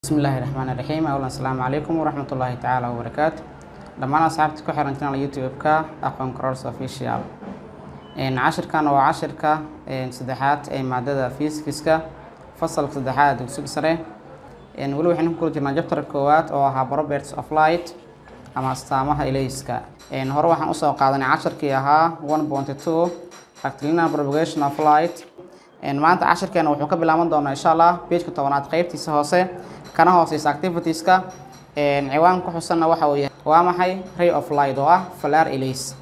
bismi illaahi raxmaan iraxiim awlan asalaamu calaykum waraxmat ullaahi tacaala wabarakaatu dhammaan asxaabta ku xiran channel youtube-ka aqoon corors official cashirkan waa cashirka saddexaad ee maadada fiisikiska fasalka saddexaad dugsiga sare weli waxaynu ku kula jirnaa jabtar koowaad oo ahaa properties of light ama astaamaha ilayska hore waxaan usoo qaadanay cashirkii ahaa one point two rectilinear propagation of light maanta cashirkeena wuxuu ka bilaaban doonaa insha allah pageka tobanaad qeybtiisa hoose kana hooseysa activitieska ciwaan ku xusanna waxa uu yahay waa maxay ray of light oo ah falar ilays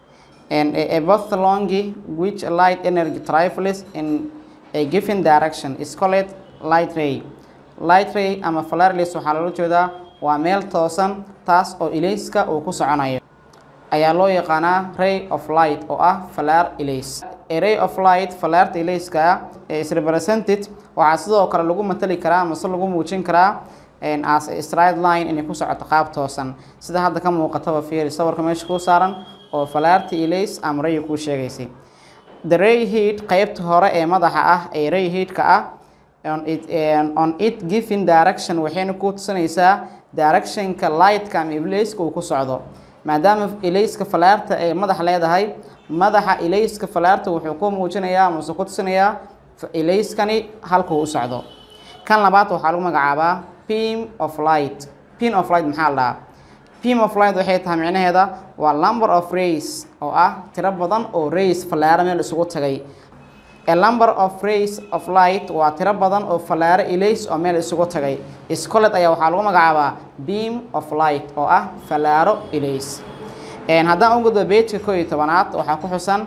a both longi which light energy travels in a given direction is called light ray light ray ama falar ilays waxaa loola jeedaa waa meel toosan taas oo ilayska uu ku soconayo ayaa loo yaqaanaa ray of light oo ah falar ilays ray of light falaarta ilayska ee is represented waxaa sidoo kale lagu matali karaa mase lagu muujin karaa as a straight line inay ku socoto qaab toosan sida hadda ka muuqataba fiiri sawirka meesha kuu saaran oo falaarta ilays ama ray kuu sheegaysay the ray heat qeybta hore ee madaxa ah ee ray heatka ah on it, on it given direction waxayna ku tusinaysaa directionka lightka ama ilayska uu ku socdo maadaama ilayska falaarta ay madax leedahay madaxa ilayska falaarta wuxuu ku muujinayaa amase ku tusinayaa ilayskani halkuu u socdo kan labaad waxaa lagu magacaabaa beam of light beam of light maxaa la dhahaa beam of light waxay tahay micnaheeda waa number of rays oo ah tiro badan oo rays falaaro meel isugu tagay a number of rays of light waa tiro badan oo falaaro ilays oo meel isugu tagay scolet ayaa waxaa lagu magacaabaa beam of light oo ah falaaro ilays haddaan u gudbo bejka koo iyo tobanaad waxaa ku xusan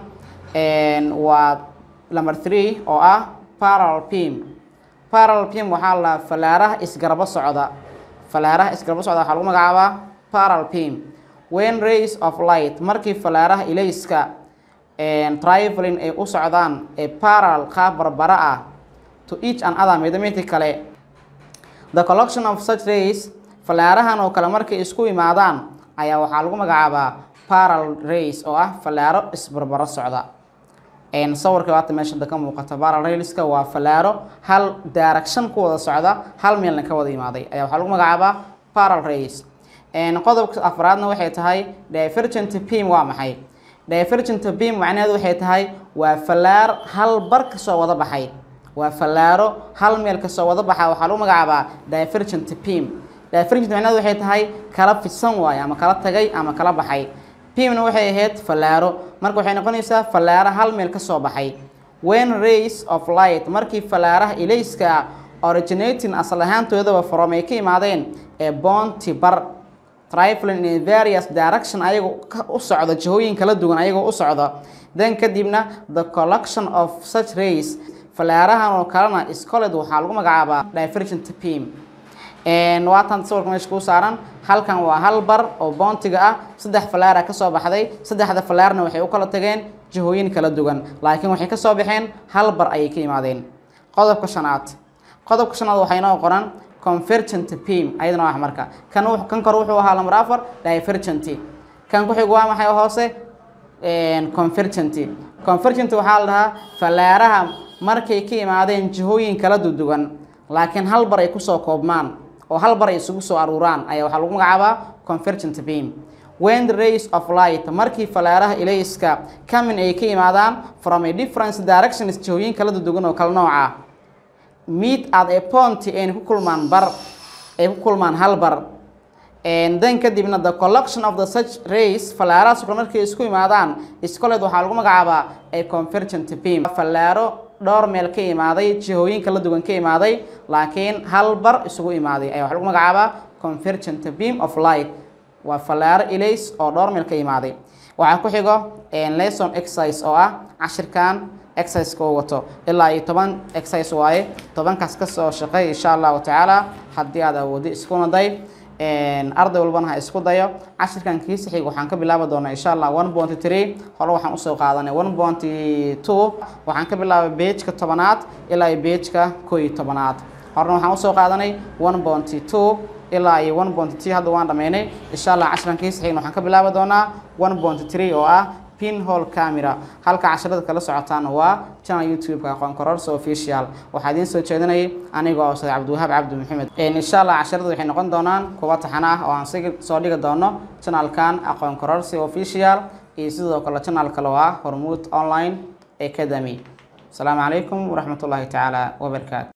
waa number three oo ah parallel beam parallel beam waxaa la falaaraha isgarbo socda falaaraha isgarbo socda waxaa lagu magacaabaa parallel beam when rays of light markii falaaraha ilayska traveling ay u socdaan ee parallel qaab barbara ah to each and other mida midka kale the collection of such rays falaarahan oo kale markay isku imaadaan ayaa waxaa lagu magacaabaa parallel rays oo ah falaaro isbarbaro socda sawirka waata meesha da ka muuqata parallel rayska waa falaaro hal direction ku wada socda hal meelna ka wada imaaday ayaa waxaa lagu magacaabaa parallel rays qodobka afraadna waxay tahay divergent beam waa maxay divergent beam macnaheedu waxay tahay waa falaar hal bar kasoo wada baxay waa falaaro hal meel kasoo wada baxa waxaa lagu magacaabaa divergent beam divergent macnaheedu waxay tahay kala fidsan waaye ama kala tagay ama kala baxay beamna waxay ahayd falaaro marka waxay noqonaysaa falaaro hal meel kasoo baxay when rays of light markii falaaraha ilayska originating asal ahaantoodaba from ay ka imaadeen ee bounty bar traveling in various direction ayagoo u socda jihooyin kala duwan ayagoo u socda then kadibna the collection of such rays falaarahan oo kalena scoled waxaa lagu magacaabaa divergent beam waatan sawirka meesha kuu saaran halkan waa hal bar oo boontiga ah saddex falaara kasoo baxday saddexda falaarna waxay u kala tageen jihooyin kala duwan laakiin waxay kasoo baxeen hal bar ayay ka imaadeen qodobka shanaad qodobka shanaad waxaa inoo qoran convergent beam ayadana waa marka kan kan kor wuxuu ahaa lamar afar divergent kan ku xigu waa maxay hoose convergent convergent waxaa la dhahaa falaaraha markay ka imaadeen jihooyin kala duduwan laakiin hal bar ay kusoo koobmaan oo hal bar ay isugu soo aruuraan ayaa waxaa lagu magacaabaa convergent beam when the rays of light markii falaaraha ilayska kamin ay ka imaadaan from a different directions jihooyin kala duduwan oo kala nooca meet at a point ayna ku kulmaan bar ay ku kulmaan hal bar then kadibna the collection of the such rays falaarahaas kale markay isku imaadaan scoled waxaa lagu magacaabaa a convergent beam falaaro dhowr meel ka imaaday jihooyin kala duwan ka imaaday laakiin hal bar isugu imaaday ayaa waxaa lagu magacaabaa convergent beam of light waa falaaro ilays oo dhowr meel ka imaaday waxaa ku xigo lesson exercise oo ah cashirkan exerciseka uu wato ilaa iyo toban exercise waaye tobankaas kasoo shaqeey insha allahu tacaala haddii aad awoodi iskuna day arday walbana ha isku dayo cashirkan kiisa xig waxaan ka bilaabi doonaa insha allah one point three hore waxaan usoo qaadanay one point two waxaan ka bilaabay bejka tobanaad ilaa iyo bejka koo iyo tobanaad horena waxaan usoo qaadanay one point two ilaa iyo one point three hadda waan dhameynay insha allah cashirkan kiisa xigna waxaan ka bilaabi doonaa one point three oo ah pinhole camera halka casharada kala socotaan waa channel youtube-ka aqoon kororso official waxaa idiin soo jeedinayay aniga oo ustaad cabdiwahaab cabdi maxamed insha allah casharada waxay noqon doonaan kuwa taxan ah oo aan si soo dhigi doono channelkan aqoon kororsi official iyo sidoo kale channel kale oo ah hormuud online academy asalaamu calaykum waraxmat ullaahi tacaala wabarakaatu